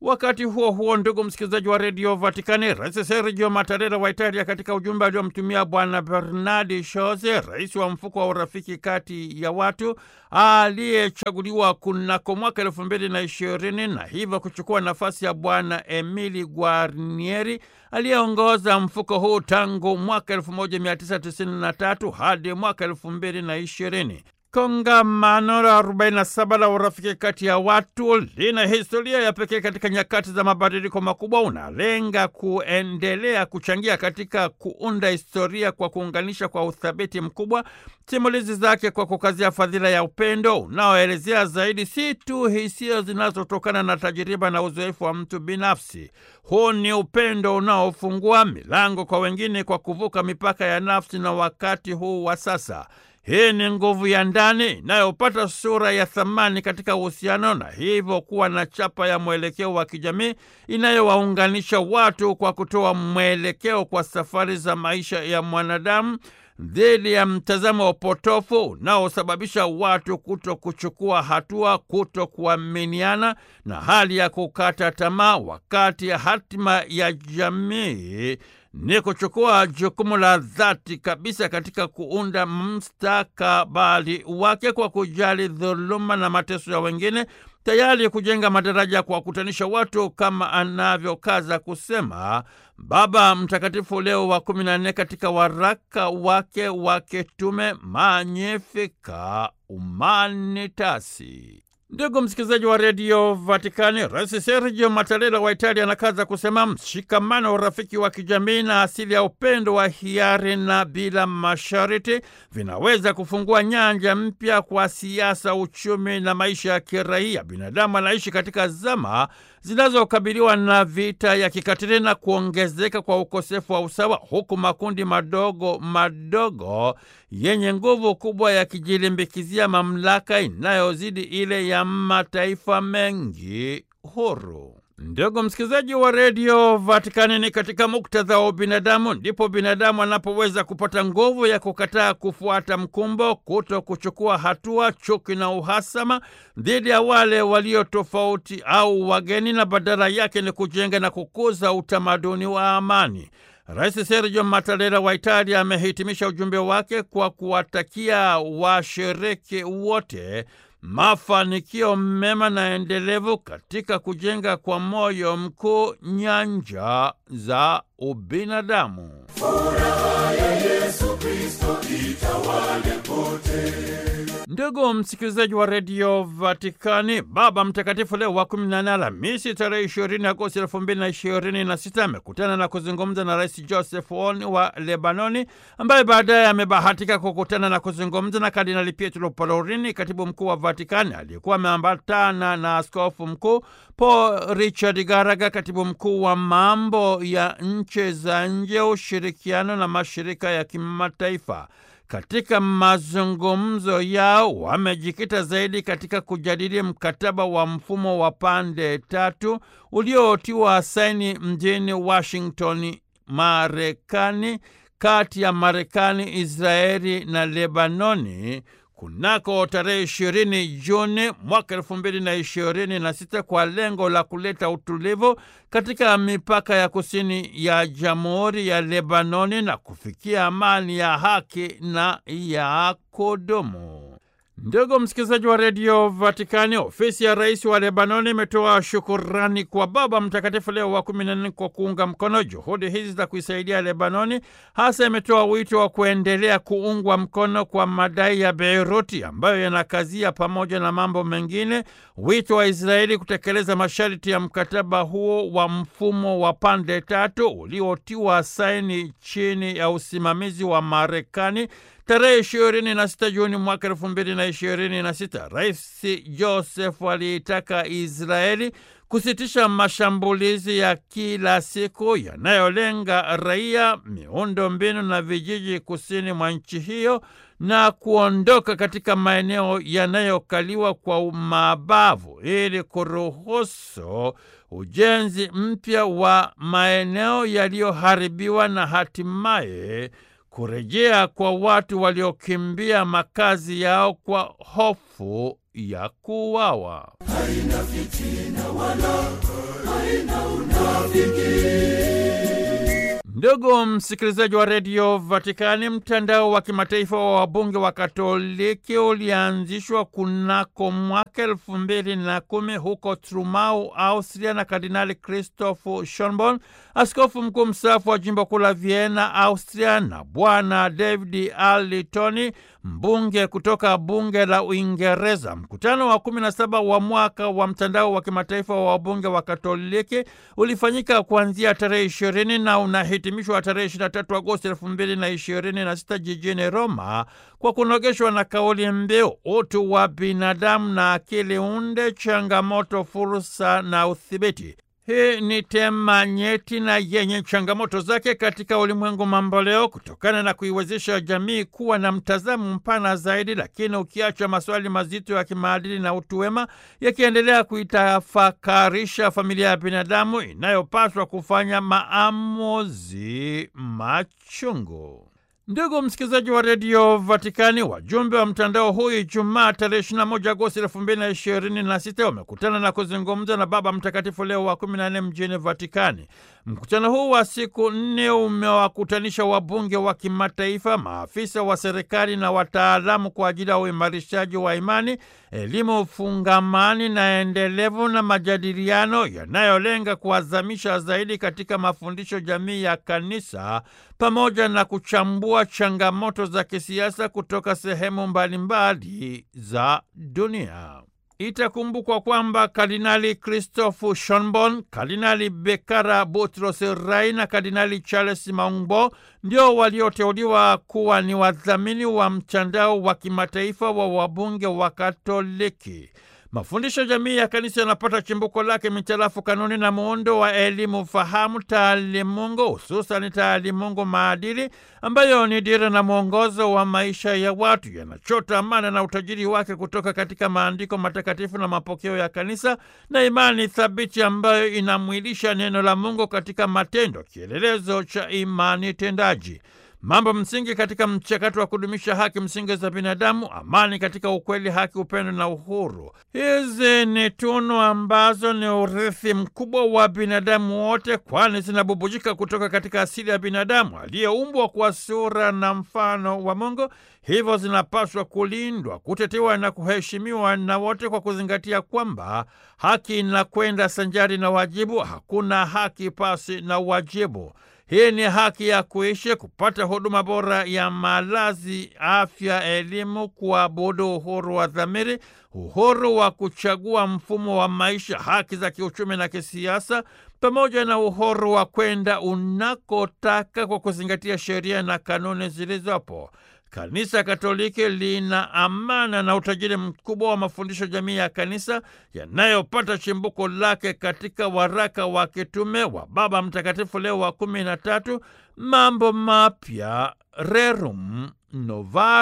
Wakati huo huo, ndugu msikilizaji wa redio Vatikani, Rais Sergio Mattarella wa Italia, katika ujumbe aliomtumia Bwana Bernardi Shoze, rais wa mfuko wa urafiki kati ya watu aliyechaguliwa kunako mwaka elfu mbili na ishirini na hivyo kuchukua nafasi ya Bwana Emili Guarnieri aliyeongoza mfuko huu tangu mwaka 1993 hadi mwaka elfu mbili na ishirini. Kongamano la 47 la urafiki kati ya watu lina historia ya pekee katika nyakati za mabadiliko makubwa. Unalenga kuendelea kuchangia katika kuunda historia kwa kuunganisha kwa uthabiti mkubwa simulizi zake kwa kukazia fadhila ya upendo unaoelezea zaidi si tu hisia zinazotokana na tajiriba na uzoefu wa mtu binafsi. Huu ni upendo unaofungua milango kwa wengine kwa kuvuka mipaka ya nafsi na wakati huu wa sasa. Hii ni nguvu ya ndani inayopata sura ya thamani katika uhusiano na hivyo kuwa na chapa ya mwelekeo wa kijamii inayowaunganisha watu kwa kutoa mwelekeo kwa safari za maisha ya mwanadamu dhidi ya mtazamo wa potofu unaosababisha watu kuto kuchukua hatua, kuto kuaminiana na hali ya kukata tamaa, wakati ya hatima ya jamii ni kuchukua jukumu la dhati kabisa katika kuunda mustakabali wake kwa kujali dhuluma na mateso ya wengine, tayari kujenga madaraja kwa kukutanisha watu, kama anavyokaza kusema Baba Mtakatifu Leo wa kumi na nne katika waraka wake wa kitume Magnificat Humanitatis. Ndugu msikilizaji wa redio Vatikani, Rais Sergio Mattarella wa Italia anakaza kusema mshikamano wa urafiki wa kijamii na asili ya upendo wa hiari na bila masharti vinaweza kufungua nyanja mpya kwa siasa, uchumi na maisha ya kiraia. Binadamu anaishi katika zama zinazokabiliwa na vita ya kikatili na kuongezeka kwa ukosefu wa usawa, huku makundi madogo madogo yenye nguvu kubwa yakijilimbikizia mamlaka inayozidi ile ya mataifa mengi huru. Ndugu msikilizaji wa redio Vatikani, ni katika muktadha wa ubinadamu ndipo binadamu anapoweza kupata nguvu ya kukataa kufuata mkumbo, kuto kuchukua hatua, chuki na uhasama dhidi ya wale walio tofauti au wageni, na badala yake ni kujenga na kukuza utamaduni wa amani. Rais Sergio Mattarella wa Italia amehitimisha ujumbe wake kwa kuwatakia washiriki wote mafanikio mema na endelevu katika kujenga kwa moyo mkuu nyanja za ubinadamu. Furaha ya Yesu Kristo itawale pote. Ndugu msikilizaji wa redio Vatikani, Baba Mtakatifu Leo wa kumi na nane Alhamisi tarehe ishirini Agosti elfu mbili na ishirini na sita amekutana na kuzungumza na Rais Joseph Aoun wa Lebanoni, ambaye baadaye amebahatika kukutana na kuzungumza na Kardinali Pietro Parolin, katibu mkuu wa Vatikani, aliyekuwa ameambatana na askofu mkuu Paul Richard Garaga, katibu mkuu wa mambo ya nchi za nje, ushirikiano na mashirika ya kimataifa. Katika mazungumzo yao wamejikita zaidi katika kujadili mkataba wa mfumo wa pande tatu uliotiwa saini mjini Washington, Marekani, kati ya Marekani, Israeli na Lebanoni kunako tarehe ishirini Juni mwaka elfu mbili na ishirini na sita kwa lengo la kuleta utulivu katika mipaka ya kusini ya Jamhuri ya Lebanoni na kufikia amani ya haki na ya kudumu. Ndugu msikilizaji wa redio Vatikani, ofisi ya rais wa Lebanoni imetoa shukurani kwa Baba Mtakatifu Leo wa kumi na nne kwa kuunga mkono juhudi hizi za kuisaidia Lebanoni. Hasa imetoa wito wa kuendelea kuungwa mkono kwa madai ya Beiruti ambayo yanakazia, pamoja na mambo mengine, wito wa Israeli kutekeleza masharti ya mkataba huo wa mfumo wa pande tatu uliotiwa saini chini ya usimamizi wa Marekani tarehe ishirini na sita Juni mwaka elfu mbili na ishirini na sita Rais Joseph aliitaka Israeli kusitisha mashambulizi ya kila siku yanayolenga raia, miundo mbinu na vijiji kusini mwa nchi hiyo na kuondoka katika maeneo yanayokaliwa kwa mabavu ili kuruhusu ujenzi mpya wa maeneo yaliyoharibiwa na hatimaye kurejea kwa watu waliokimbia makazi yao kwa hofu ya kuuawa. Haina fitina wala Ndugu msikilizaji wa redio Vatikani, mtandao wa kimataifa wa wabunge wa Katoliki ulianzishwa kunako mwaka elfu mbili na kumi huko Trumau, Austria, na Kardinali Christoph Schonborn, askofu mkuu mstaafu wa jimbo kuu la Vienna, Austria, na Bwana David Arlitoni, mbunge kutoka bunge la Uingereza. Mkutano wa kumi na saba wa mwaka wa mtandao wa kimataifa wa wabunge wa Katoliki ulifanyika kuanzia tarehe ishirini na unahitimishwa tarehe 23 Agosti elfu mbili na ishirini na sita jijini Roma kwa kunogeshwa na kauli mbiu utu wa binadamu na akili unde, changamoto, fursa na udhibiti. Hii ni tema nyeti na yenye changamoto zake katika ulimwengu mamboleo, kutokana na kuiwezesha jamii kuwa na mtazamo mpana zaidi, lakini ukiacha maswali mazito ya kimaadili na utu wema, yakiendelea kuitafakarisha familia ya binadamu inayopaswa kufanya maamuzi machungu. Ndugu msikilizaji wa redio Vatikani, wajumbe wa mtandao huu Ijumaa tarehe 21 Agosti 2026 wamekutana na kuzungumza na Baba Mtakatifu Leo wa 14 mjini Vatikani. Mkutano huu wa siku nne umewakutanisha wabunge wa kimataifa, maafisa wa serikali na wataalamu kwa ajili ya uimarishaji wa imani, elimu fungamani na endelevu na majadiliano yanayolenga kuazamisha zaidi katika mafundisho jamii ya kanisa pamoja na kuchambua changamoto za kisiasa kutoka sehemu mbalimbali za dunia. Itakumbukwa kwamba Kardinali Christoph Schonborn, Kardinali Bekara Butros Rai na Kardinali Charles Maungbo ndio walioteuliwa kuwa ni wadhamini wa mtandao wa kimataifa wa wabunge wa Katoliki. Mafundisho jamii ya kanisa yanapata chimbuko lake mitarafu kanuni na muundo wa elimu fahamu taalimungu, hususani taalimungu maadili, ambayo ni dira na mwongozo wa maisha ya watu. Yanachota amana na utajiri wake kutoka katika maandiko matakatifu na mapokeo ya kanisa na imani thabiti ambayo inamwilisha neno la Mungu katika matendo, kielelezo cha imani tendaji. Mambo msingi katika mchakato wa kudumisha haki msingi za binadamu, amani katika ukweli, haki, upendo na uhuru. Hizi ni tunu ambazo ni urithi mkubwa wa binadamu wote, kwani zinabubujika kutoka katika asili ya binadamu aliyeumbwa kwa sura na mfano wa Mungu. Hivyo zinapaswa kulindwa, kutetewa na kuheshimiwa na wote, kwa kuzingatia kwamba haki inakwenda sanjari na wajibu. Hakuna haki pasi na wajibu. Hii ni haki ya kuishi, kupata huduma bora ya malazi, afya, elimu, kuabudu, uhuru wa dhamiri, uhuru wa kuchagua mfumo wa maisha, haki za kiuchumi na kisiasa, pamoja na uhuru wa kwenda unakotaka kwa kuzingatia sheria na kanuni zilizopo. Kanisa Katoliki lina amana na utajiri mkubwa wa mafundisho jamii ya kanisa yanayopata chimbuko lake katika waraka wa kitume wa Baba Mtakatifu Leo wa kumi na tatu, Mambo Mapya, Rerum Novarum.